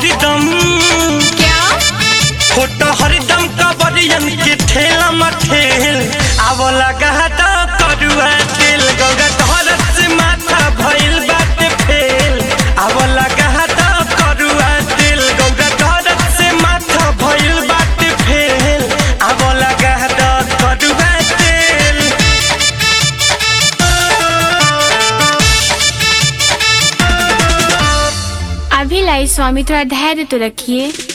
हरदम क्या फोटो हरदम कबरियन के ठेला मठेल आव लगा तो करुआ तेल गौगा तोहरत से माथा भइल बाटे फेल आव लगा तो करुआ तेल गौगा तोहरत से माथा भइल बाटे फेल आव लगा तो करुआ तेल अभी लाई स्वामी थोड़ा धैर्य तो रखिए